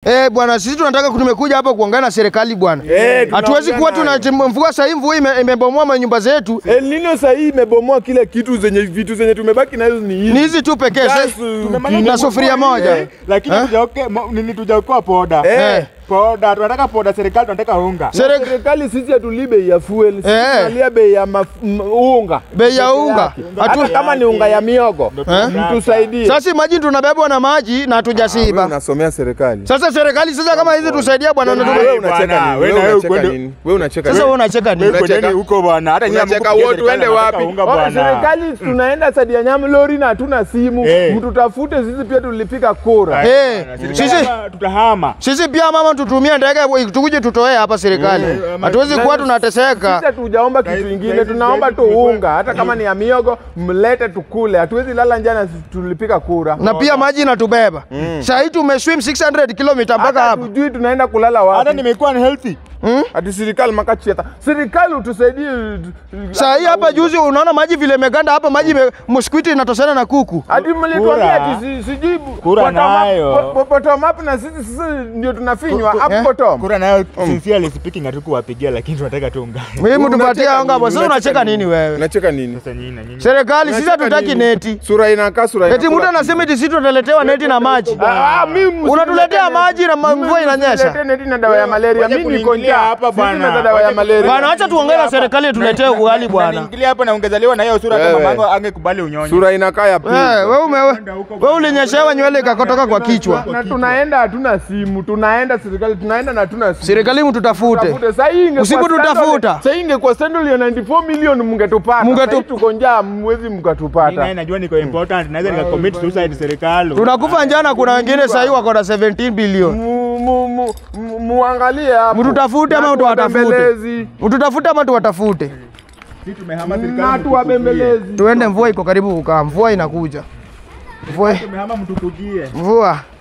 Eh, bwana sisi tunataka tumekuja hapa kuongea na serikali bwana. Eh, Hatuwezi kuwa tunaongea tuna mvua sasa hivi mvua ime- imebomoa manyumba zetu. El Nino sahii imebomoa kila kitu zenye vitu zenye tumebaki nazo ni hizi. Ni hizi tu pekee. Gas, Sasa- tumemaliza Na sufuria moja. Eh, lakini Eh? tujaoke mo- nini tujaokoa poda Eh. poda tunataka poda serikali tunataka unga Serek- Serikali sisi hatulii bei ya fuel, sisi Eh. tunalia bei ya maf- m- unga. Bei ya Peke unga. yake. Hatu- Hata kama ni unga ya miogo, Eh? mtusaidie. Sasa maji tunabebwa na maji na Wewe hatujasiba. unasomea serikali. Sasa serikali sasa kama hizi tusaidia bwana. Wewe- unataka- Wewe unacheka bwana, nini? wewe Wewe na wewe unacheka kwenda- nini? Wewe unacheka Sasa nini? wewe unacheka nini? Wewe Unacheka. kwendeni huko bwana hata nyinyi Unacheka hamkupigia wote, serikali uende wanataka wapi? unga Oh, bwana Serikali tunaenda Sadia Nyamu lori na hatuna simu. Eh. Mtutafute sisi pia tulipiga kura. Eh, Serikali sisi hapa tutahama sisi pia mama tutumie ndege tukuje tutoe hapa serikali. Hatuwezi kuwa Sisi tunateseka. hatujaomba kitu Saizi- ingine, saizi- tunaomba saizi tu tulikuwa- unga, hata kama ni ya miogo mlete tukule. Hatuwezi lala njana, sisi tulipiga kura. Na pia maji inatubeba. Sasa hii tumeswim 600 kilomita mpaka Hata hapa. tujui tunaenda kulala hata wapi. nimekuwa ni healthy Ati serikali makachieta. Serikali utusaidie. Saa hii hapa juzi unaona maji vile imeganda hapa maji ime- mosquito inatoshana na kuku. Hadi mlituambia Kura. ati si- sijui Kura bottom up- nayo. bo- bo- bottom up na sisi sisi ndio tunafinywa eh? up bottom. kura nayo sincerely speaking hatukuwapigia lakini tunataka tu unga Mimi Unacheka tupatie anga nini? hapo. Sasa unacheka nini wewe? Unacheka nini? sasa nyinyi na nyinyi Serikali sisi Unacheka hatutaki nini? neti. Sura inakaa sura Eti inakula mtu anasema eti sisi tunaletewa neti na maji. Ah, ah, mimi Unatuletea msilete maji na ma- neti. mvua Mimi inanyesha. msilete neti na dawa ya malaria. Wacha Mimi niko kuniingilia njaa. hapa Sisi bwana. na dawa ya Wacha malaria. Bwana acha tuongee na serikali tuletee ugali bwana. Niingilia hapa na ungezaliwa na hiyo sura kama Wewe. mamangu angekubali unyonye Sura inakaa ya pili. Eh, wewe ume wewe ulinyeshewa nywele ikakotoka kwa kichwa. Na tunaenda hatuna simu, tunaenda serikali, tunaenda na hatuna simu. Serikali mtutafute. Tafute. Sasa hii ingekuwa Usipotutafuta. scandal- Sasa hii ingekuwa scandal ya 94 million mngetupata. Mungetu- Sasa hii tuko njaa, mwezi Mimi naye mkatupata. najua niko important naweza nikacommit suicide serikali Tunakufa njana, kuna wengine sasa hivi wako na 17 bilioni. Mu- mu- mu- mu- Muangalie hapo. Mtutafute ama Na tuwatafute? tuwabembelezi. Mtutafute ama tuwatafute? sisi tumehama Na serikali tuwabembelezi. Tuende, mvua iko karibu kukaa. Mvua inakuja. Mvua tumehama mtukujie mvua